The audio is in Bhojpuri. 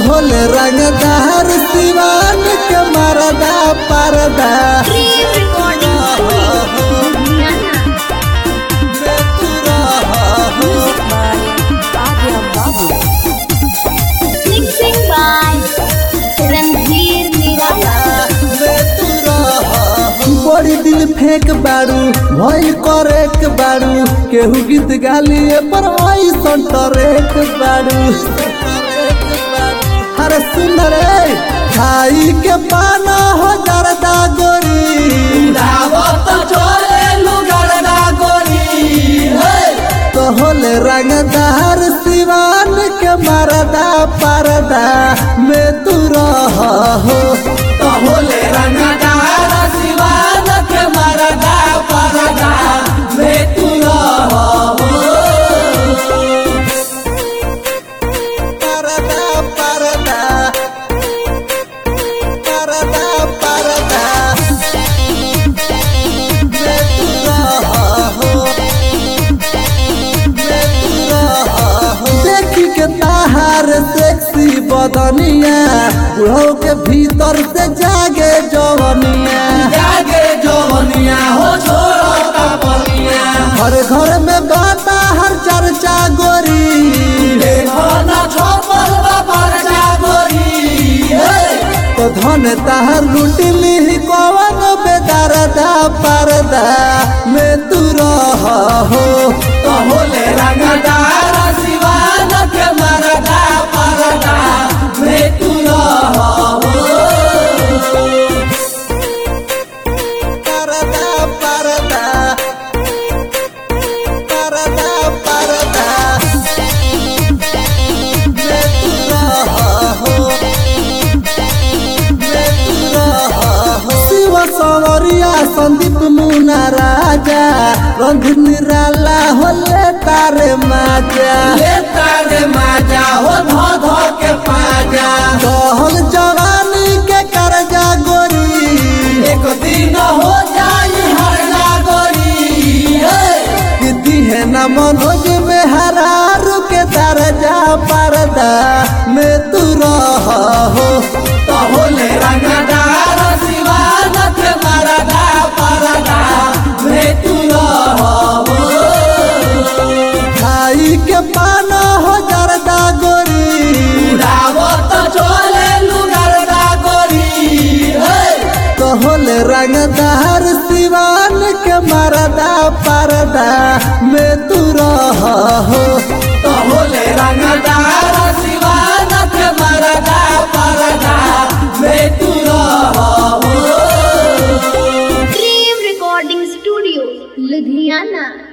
कहल रंगदार सिवान के मरदा परदा Dream Recording Studio, Ludhiana. Music by Adya Babu. Mixing by Ranveer Nirala. बड़ी दिल फेंक बाड़ू भइल करेक बाड़ू केहू गीत गालिए पर वही संटरेक बाड़ू अरे सुन रे खाई के पाना हो जरदा गोरी कहल रंगदार सिवान के मरदा परदा में तू रह हो होले रंगदार सिवान के मरदा परदा में तू परदा परदा परदा परदा में तू रह हो में तू रह हो देखी के ताहार सेक्सी बदनिया बुढ़ो के भीतर से जागे जवनिया जागे जवनिया हो छोड़ो कपनिया हर घर में बाता हर चर्चा गोरी देखो ना छोपल बापर जागोरी तो धन ताहर लुटली कवन बेदरदा परदा में तू रह हो तो होले रंगदार सिवान के मरदा परदा में तू परदा परदा परदा परदा में तू रह हो में तू रह हो शिव सवरिया संदीप मुना राजा रंग निराला होले तारे माजा लेता रे माजा हो धो धो के पाजा कहल जवानी के करजा गोरी एक दिन हो जाई हर जागोरी किती है न मनोज में हरारू के दरजा परदा में तू रह हो तो होले रंगदार सिवान के मरदा परदा में तू खाई के पाना हो जरदा गोरी उड़ावत चले लुगरदा गोरी कहल रंगदार सिवान के मरदा परदा में तू रह हो तो होले रंगदार सिवान के मरदा परदा में तू Dream Recording Studio, Ludhiana.